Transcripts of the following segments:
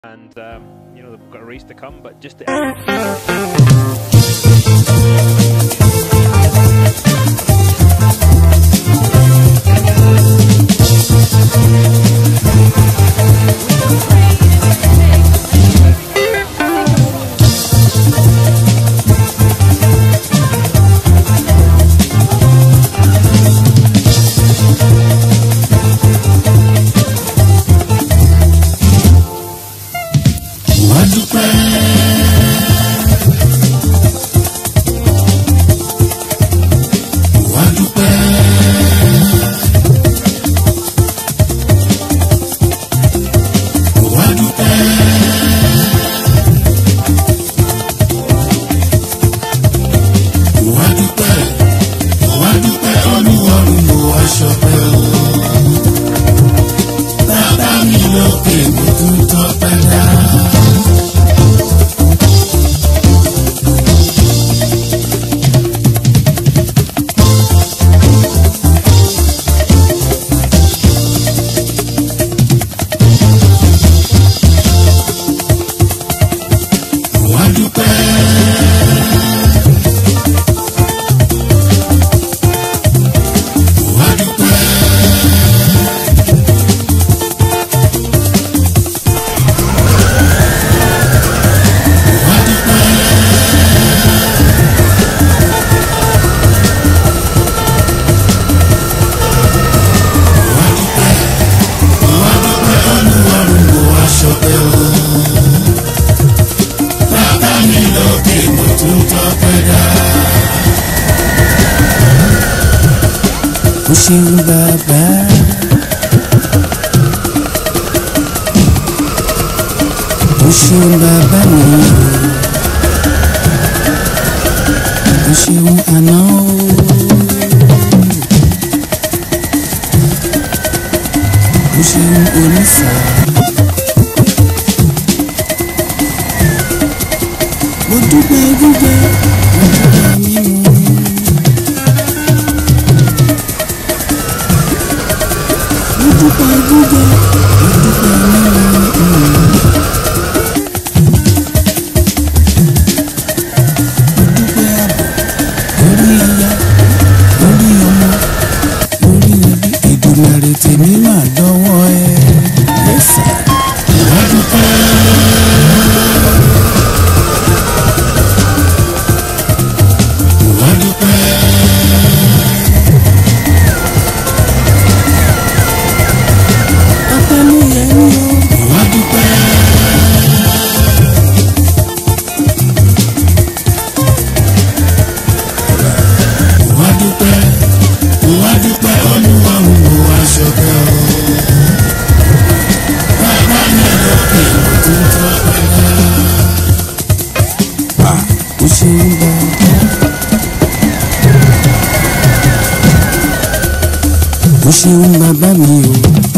and um, you know they've got a race to come. But just to wá dúpẹ́. wá dúpẹ́. wá dúpẹ́. wá dúpẹ́. wá dúpẹ́ olúwarùn ló wá ṣọpẹ́ o. bàbá mi lókè mo tún tọpẹ́ dá. wá dúpẹ́. wá dúpẹ́. wá dúpẹ́. wá dúpẹ́. wá dúpẹ́ olúwarùn ló wá ṣọpẹ́ o bàbá mi lókè mo tún tọpẹ́ dá. o ṣeun bàbá. o ṣeun bàbá mi o. o ṣeun àná o. o ṣeun onífà. mo dúpẹ́ gbígbẹ́ mo dúpẹ́ mímu. mo dúpẹ́ gbígbẹ́ mo dúpẹ́ mímu. mo dúpẹ́ àbọ̀ lórí aya lórí ọmọ lórí ẹbí Èdùmàrè tèmi máa dọ́wọ́ ẹ. yẹ́sà. wá dúpẹ́. wá dúpẹ́. ọpẹ́ ló yẹ ní o. wá dúpẹ́. wá dúpẹ́. wá dúpẹ́ olúwarùn ló wá ṣọpẹ́ o. bàbá mi lókè mo tún tọpẹ́ dá. o ṣeun bàbá. o ṣeun bàbá mi o.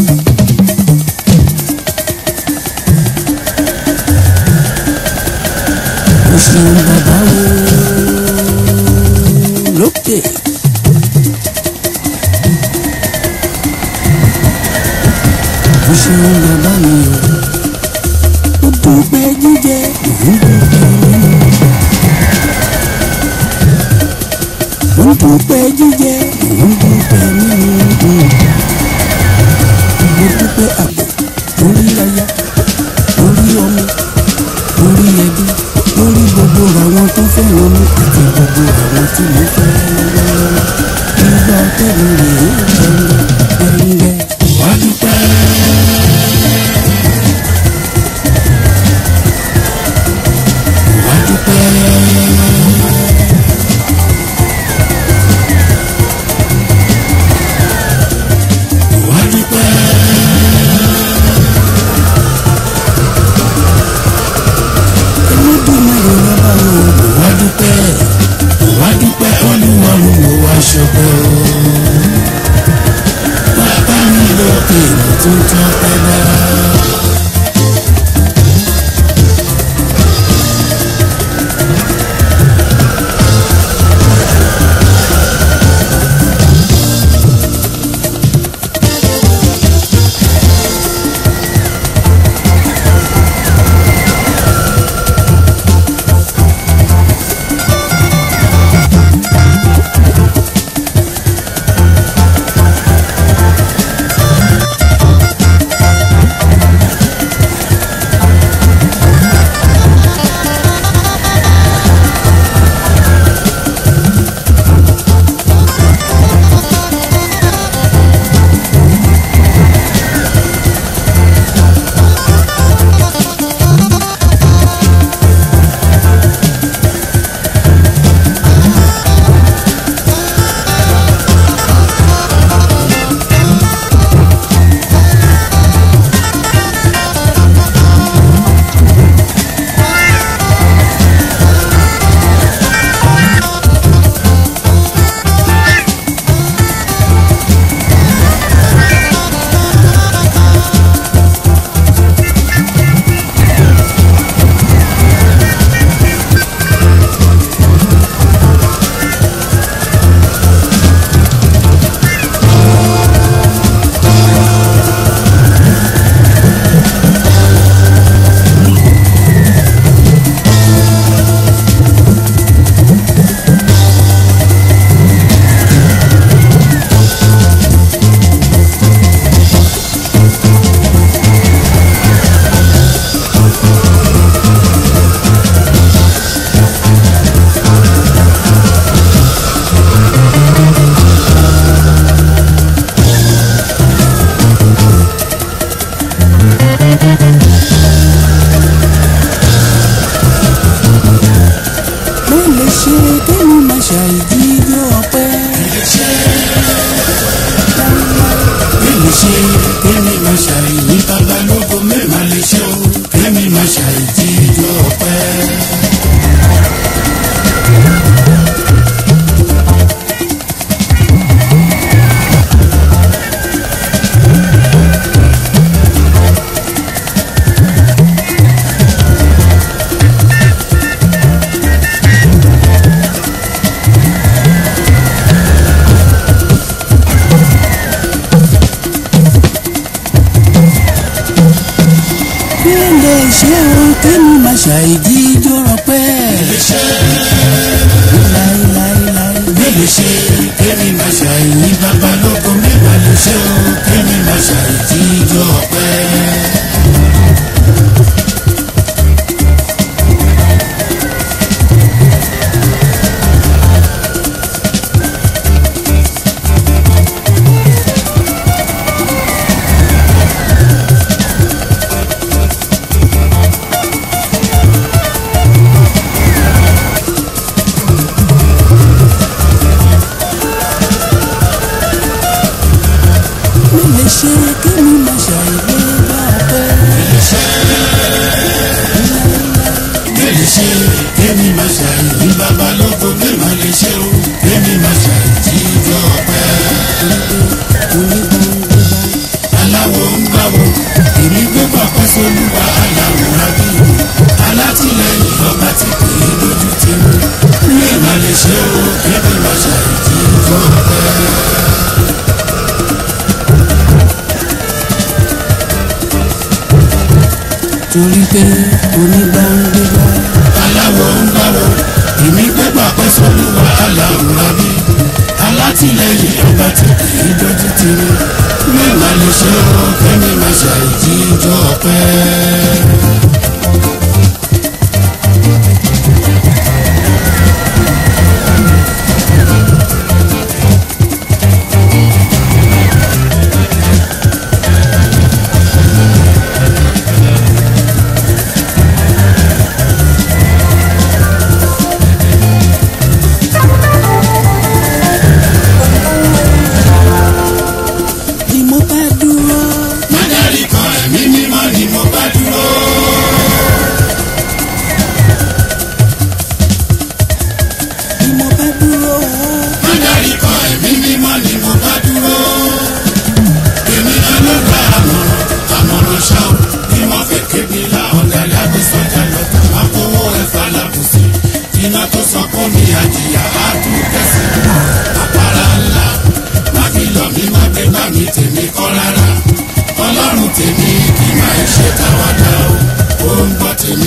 o ṣeun bàbá o. lókè. o ṣeun bàbá mi o. o dúpẹ́ jíjẹ òun dúpẹ́ mímu. mo ń dúpẹ́ jíjẹ mo ń dúpẹ́ mímu. mo dúpẹ́ àbọ̀ lórí aya lórí ọmọ lórí ẹbí lórí gbogbo àwọn tó fẹ́ràn mi àti gbogbo àwọn tí mo fẹ́ lọ́wọ́lọ́wọ́. nígbà tẹ̀lé rèé gbẹ̀ngẹ̀ gbẹ̀ngẹ̀. wá dúpẹ́. wá dúpẹ́. wá dúpẹ́. Olódùmarè lọ́ba o. wá dúpẹ́. wá dúpẹ́ olú lè ṣe o kémi máa ṣàìdí ijó rọpẹ́. láíláíláí. mi lè ṣe kémi máa ṣàìní babalógo mẹ́wàá lè ṣe o kémi máa ṣàìtì ijó ọpẹ́. mi lè ṣe kémi máa ṣàìdí bá ọpẹ́. mi lè ṣe kémi máa ṣàìní babalógo mẹ́wàá lè ṣe o kémi máa ṣàìtì ijó ọpẹ́. onígbàngbà aláwo ń gbàwó èmi gbégbá pẹ́sọ́lúwa aláwòrán bí alátìlẹyìn ọba tí kì í lójú ti mú mẹ́wàá lè ṣe o kémi máa ṣàìtì ijó ọpẹ́. torí pé onígbàngbà aláwọ̀ ń gbàwọ̀ èmi gbégbá pẹ́sọ́lúwa aláwòrán bí alátìlẹyìn ọba tí kì í lójú ti mú mẹ́wàá lè ṣe o kémi máa ṣàìtì ijó ọpẹ́. ni mo bá dúró. Mádàrí kan ẹ̀mí mímọ́ ni mo bá dúró. ni mo bá dúró. Mádàrí kan ẹ̀mí mímọ́ ni mo bá dúró. Èmi ọlọ́gbà àmọ̀ràn àmọ̀ràn ṣá o. Bí wọ́n fẹ́ kébi la ọ̀dàlẹ̀ àgbẹ̀sọ̀jà lọ́tà. Máa kówó ẹ̀fà lábùsí. Iná tó sọ fún mi àjìyà á tún kẹsì. Àpárá ńlá má fi lọ mí má gbé bá mi tèmi kọ́ rárá. Ọlọ́run tèmi kì máa ń ṣe káwádà o. Ó ń gbọ́ tèmi.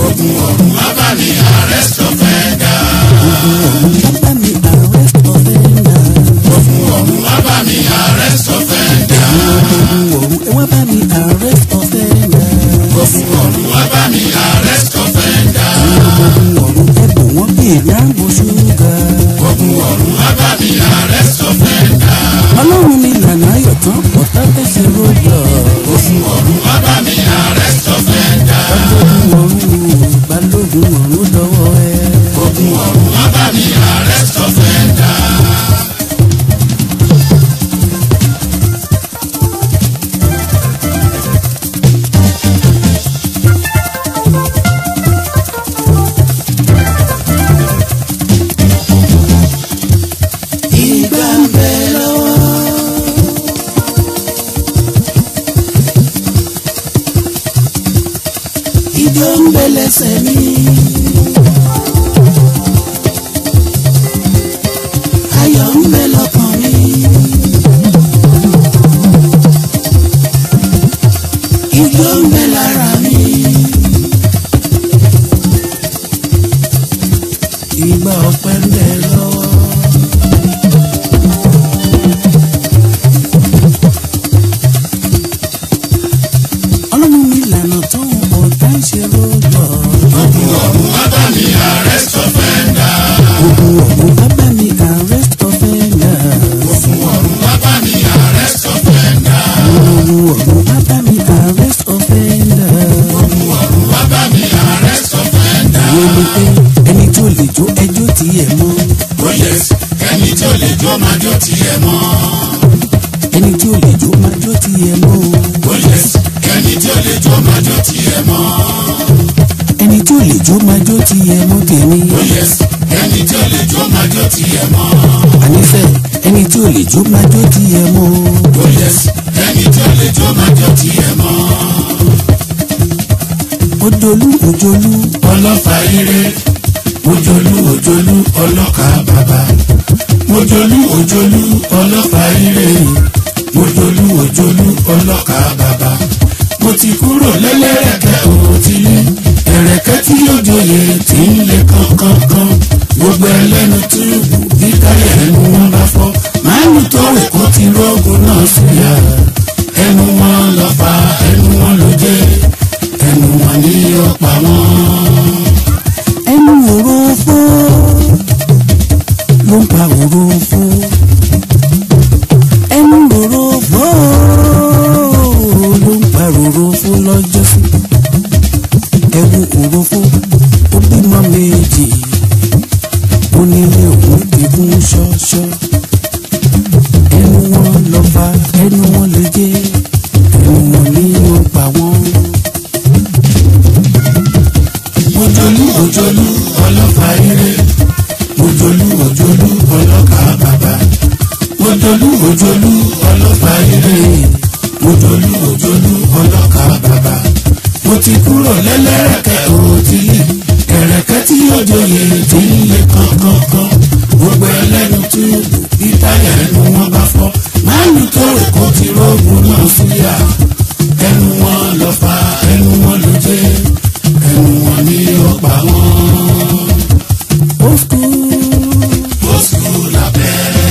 ogun ọ̀run wá bá mi arrest offender. ogun ọ̀run wá bá mi arrest offender. ogun ọ̀run wá bá mi arrest offender. ogun ọ̀run ẹ wá bá mi arrest offender. ogun ọ̀run wá bá mi arrest offender. ogun ọ̀run ẹ bò wọ́n bí ìyàwó ṣúgà. ogun ọ̀run wá bá mi arrest offender. ọlọ́run mi lànà ayọ̀ tán ọ̀tá fẹsẹ̀ rọ́gbà. ogun ọ̀run wá bá mi arrest offender. balógun ọ̀run balógun ọ̀run lọ́wọ́ ẹ. ogun ọ̀run wá bá mi arrest offender. ìgbà ń bẹ lọ́wọ́. ìjọ ń bẹ lẹ́sẹ̀ mi. ayọ̀ ń bẹ lọ́kàn mi. ìjọ ń bẹ lára mi. ìgbà ọpẹ́ ń bẹ lọ́wọ́. ọlọ́run mi lànà tó ọ̀tá ń ṣe rọ́gbọ̀. ogun ọ̀run wá bá mi arrest offender. ogun ọ̀hún bá bá mi arrest offender. ogun ọ̀run wá bá mi arrest offender. ogun ọ̀hún bá bá mi arrest offender. ogun ọ̀run wá bá mi arrest offender. ìwé mi pé ẹni tó lè jó ẹjọ́ tiẹ̀ mọ́. oh yes ẹni tí ó lè jó máa jó tiẹ̀ mọ́. ẹni tí ó lè jó máa jó tiẹ̀ mọ́. oh yes ẹni tí ó lè jó máa jó tiẹ̀ mọ́. ẹni tí ó lè jó máa jó tiẹ̀ mọ́ tèmi. oh yes ẹni tí ó lè jó máa jó tiẹ̀ mọ́. ànífẹ́ ẹni tí ó lè jó máa jó tiẹ̀ mọ́. oh yes ẹni tí ó lè jó máa jó tiẹ̀ mọ́. ojolú ojolú ọlọ́fà ire ojolú ojolú ọlọ́kà bàbá ojolú ojolú ọlọ́fà ire ojolú ojolú ọlọ́kà bàbá mo ti kúrò lẹ́lẹ́rẹ̀kẹ́ òtílé ẹ̀rẹ̀kẹ́ tí yóò joyè tí ń lé kankankan gbogbo ẹlẹ́nu túbù bí táyà ẹnu wọn bá fọ́ màálù tọ́wẹ̀ kó ti rọ́gùn náà síyà ẹnu wọn lọ fa ẹnu wọn ló jẹ́ ẹnu wọn ní ọ̀pá wọn. ẹnu òrófó ló ń pa òrófó ẹnu òrófó ló ń pa òrófó lọ́jọ́ sí ẹwu òrófó ó bímọ méjì ó nílé òun ti kún ṣọ́ṣọ́ ẹnu wọn lọ fa ẹnu wọn lè jẹ ẹnu wọn ní ó pa wọn. ojolú ojolú ọlọ́fà ire ojolú ojolú ọlọ́kà bàbá ojolú ojolú ọlọ́fà ire ojolú ojolú ọlọ́kà bàbá mo ti kúrò lẹ́lẹ́rẹ̀kẹ́ òtílé ẹ̀rẹ̀kẹ́ tí yóò joyè tí ń lé kankankan gbogbo ẹlẹ́nu túbù bí táyà ẹnu wọn bá fọ́ máàlù tó rè kó ti rọ́ọ̀gùn náà síyà ẹnu wọn lọ fa ẹnu wọn ló jẹ́ ẹnu wọn ní ọgbà wọn. ó kú. ó sùn lábẹ́rẹ́.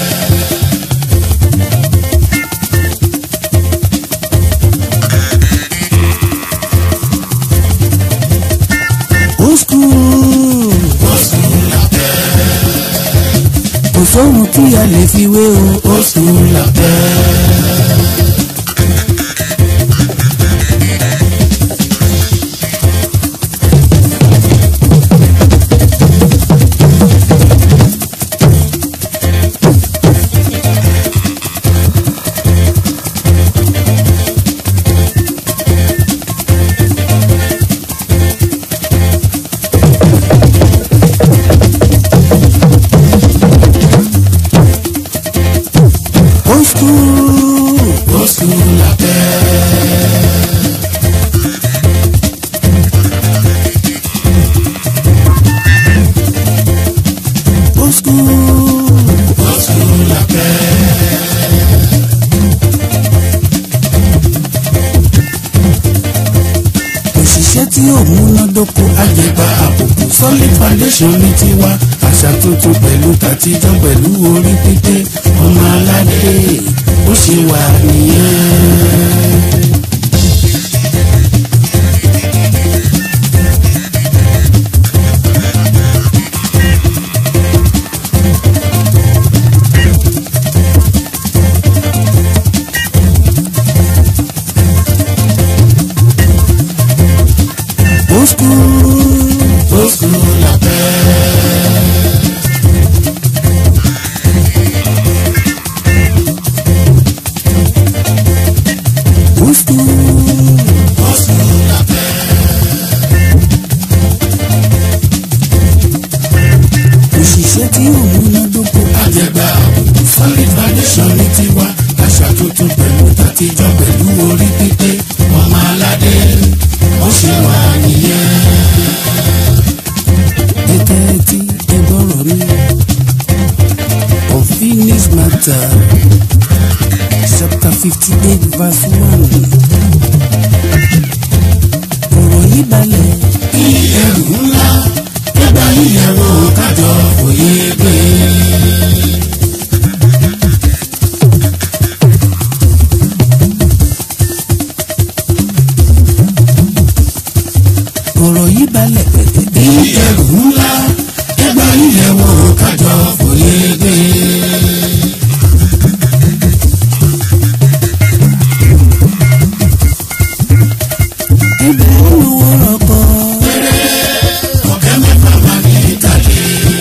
old school. ó sùn lábẹ́rẹ́. kò sóhun tí a lè fi wé o. ó sùn lábẹ́rẹ́. old school. àjẹgbà àbùkù solid foundation ní tiwa àṣà tuntun pẹ̀lú tàtijọ́ pẹ̀lú orí pípé ọmọ aládé ó ṣe wà nìyẹn. Old school, old school la fẹ́. Old school, old school la fẹ́. Òṣìṣẹ́ tí ò múnádóko. Àjẹgbà àbùkù solid foundation ní tiwa. Àṣà tuntun pẹ̀lú tàtijọ́ pẹ̀lú orí pípé. Ọmọ aládé ó ṣe wà nìyẹn. Gẹ́gẹ́ tí ẹ gbọ́rọ̀ mi. Unfinished matter chapter fifty eight verse one. Ọ̀rọ̀ yìí balẹ̀. Bí ẹrù ńlá ẹgbà yíyẹ̀wò kájọ òye gbé. ọ̀rọ̀ yìí balẹ̀ pẹ̀tẹ̀. bí ẹrù ńlá ẹgbà yíyẹ̀wò kájọ òye gbé. ẹgbẹ́ olówó rọ̀kọ̀. ọ̀kẹ́ mẹ́fà máa ní ìtàlẹ́.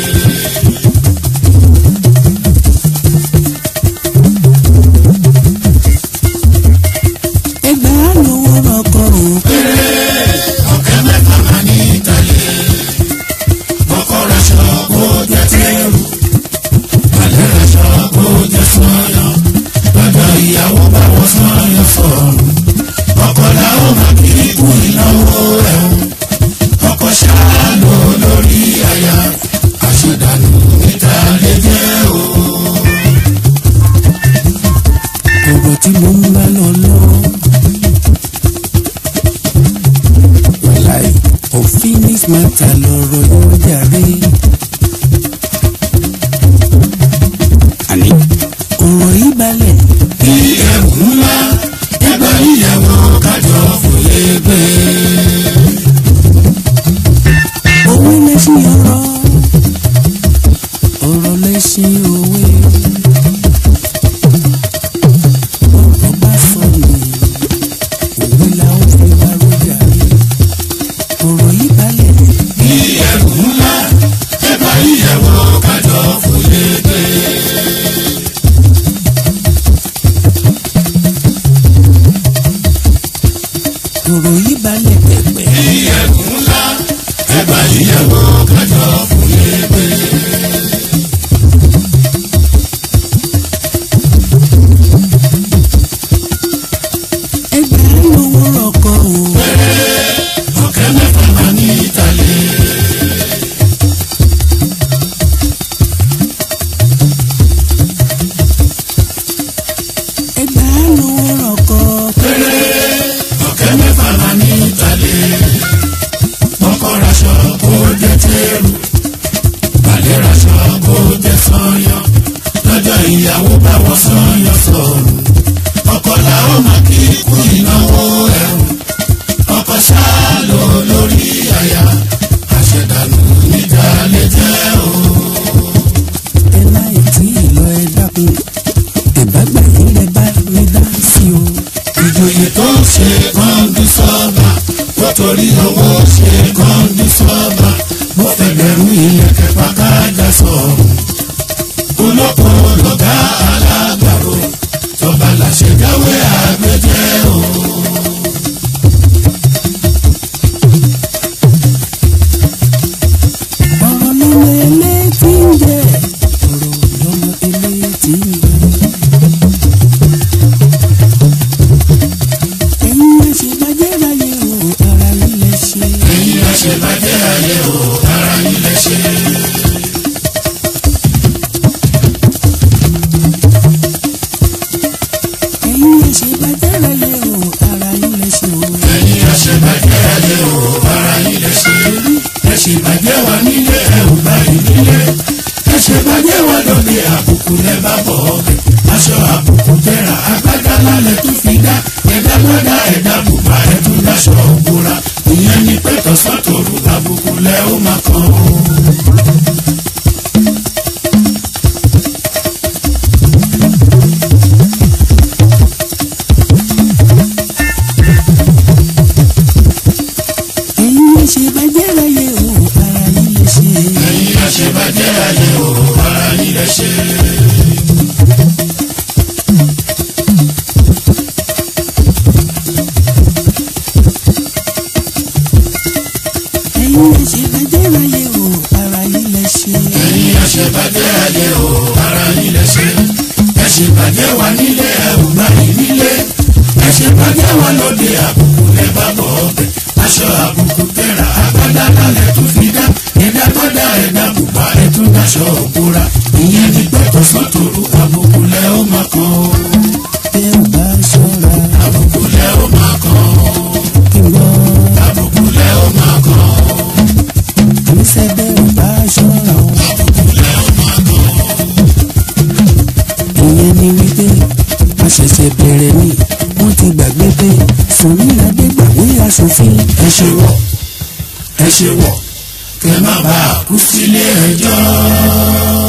ẹgbẹ́ olówó rọ̀kọ̀ o. ọ̀kẹ́ mẹ́fà máa ní ìtàlẹ́. ọkọ̀ raṣọ kó jẹ́ tẹ́rù. balẹ̀ raṣọ kó jẹ́ sọ́yàn. lọ́jọ́ ìyàwó bá wọ́n sọ́yàn sọ̀rùn. ọkọ̀ làwọn máa kiri kú ìnáwó ẹ̀hún. ọkọ̀ ṣáà lò lórí àyà. àṣedànù níta lè jẹ́ o. ọ̀rọ̀ tí mo ń bá lọ lọ́wọ́. wàláì unfinished matter lọ̀rọ̀ yóò jàre. àní ọ̀rọ̀ yìí balẹ̀. bí ẹrù ńlá ẹgbẹ́ ìyàwó kájọ fòye gbé. owó lẹ́sìn ọ̀rọ̀ ọ̀rọ̀ lẹ́sìn òwe. ọ̀rọ̀ bá sọ nù òwe la ó fi wá rọ́jà rí ọ̀rọ̀ yìí balẹ̀. bí ẹrù ńlá ẹgbẹ́ ìyàwó kájọ fòye gbé. ọ̀rọ̀ yìí balẹ̀ pẹ̀pẹ̀. bí ẹrù ńlá ẹgbẹ́ ìyàwó kájọ fòye gbé. ẹgbẹ́ lówó rọ̀kọ̀ o. ọ̀kẹ́ mẹ́fà máa ní ìtàlẹ́. ẹgbẹ́ lówó rọ̀kọ̀. ọ̀kẹ́ mẹ́fà máa ní ìtàlẹ́. ọkọ̀ raṣọ kó jẹ́ tẹ́rù. balẹ̀ raṣọ kó jẹ́ sọ́yàn. lọ́jọ́ ìyàwó bá wọ́n sọ́yàn sọ̀rùn. ọkọ̀ làwọn máa kí kú ìnáwó ẹ̀rù. ọkọ̀ ṣáà lò lórí àyà. àṣẹdànù níta lè jẹ́ o. ẹ láì tí ì lọ ẹ dákun ìbágbà yìí lẹ bá mi dá sí o. ìjòyè tó ń ṣe kọ́ńdú sọ́ọ̀bà ó torí owó ṣe kọ́ńdú sọ́ọ̀bà mo fẹ́ bẹ̀rù ìyẹ̀kẹ́ pàkájà sọ̀rọ̀. olóko lọ́gá alágbàro tọ́ba làṣẹ jáwé àgbẹ̀jẹ́ o. ọ̀rọ̀ lọ́mọ elétí ń jẹ́ ọ̀rọ̀ lọ́mọ elétí ń jẹ́. ẹ̀yin má ṣe bàjẹ́ láyé o ara yín lẹ ṣe. ẹ̀yin má ṣe bàjẹ́ láyé o ara yín lẹ ṣe. ẹ̀yin má ṣe bàjẹ́ láyé o ara yín lẹ ṣe o. ẹ̀yin má ṣe bàjẹ́ láyé o ara yín lẹ ṣe. ṣèbàjẹ́ wa nílé ẹ ò bá ìnílé ẹ ṣèbàjẹ́ wa lóde àbùkù lẹ bá bọ̀ ọbẹ̀ aṣọ àbùkù tẹ̀ra agbádá lálẹ́ tó fi dá ẹ̀dá gbọ́dá ẹ̀dá bùbá ẹ̀tún dáṣọ òbúra ìyẹn ni pé tọ̀sán tòru àbùkù lẹ ó máa kàn ó. ẹ̀yin lè ṣe bàjẹ́ láyé o ara yín lè ṣe. ẹ̀yin àṣebàjẹ́ ayé o ara yín lẹ ṣe. ẹ̀yin lè ṣe bàjẹ́ láyé o ara yín lè ṣe. ẹ̀yin àṣebàjẹ́ ayé o ara yín lẹ ṣe. ẹ ṣèbàjẹ́ wa nílé ẹ ò gbà yín nílé. ẹ ṣèbàjẹ́ wa lóde àbùkù lẹ bá bọ̀ ọbẹ̀. aṣọ àbùkù tẹ̀ra agbádá lálẹ́ tó fi dá. ẹ̀dá gbọ́dá ẹ̀dá bùbá ẹ̀tún dáṣọ òbúra. ìyẹn ni pé tọ̀sán tòru àbùkù lẹ ó máa kàn ó. tẹ́ ò bá ṣọ́ra àbùkù lẹ ó máa kàn ó. kí n gbọ́. àbùkù lẹ ó máa kàn ó. àníṣe bẹ́ ò bá ṣọ́ra o. ìyẹn ni wípé a ṣẹ̀ṣẹ̀ bẹ̀rẹ̀ ni wọ́n ti gbàgbé pé Sunny Adé gbàgbé aṣòfin. ẹ ṣe wọ̀ ẹ ṣe wọ̀ kẹ má bàa kú sílé ẹjọ́.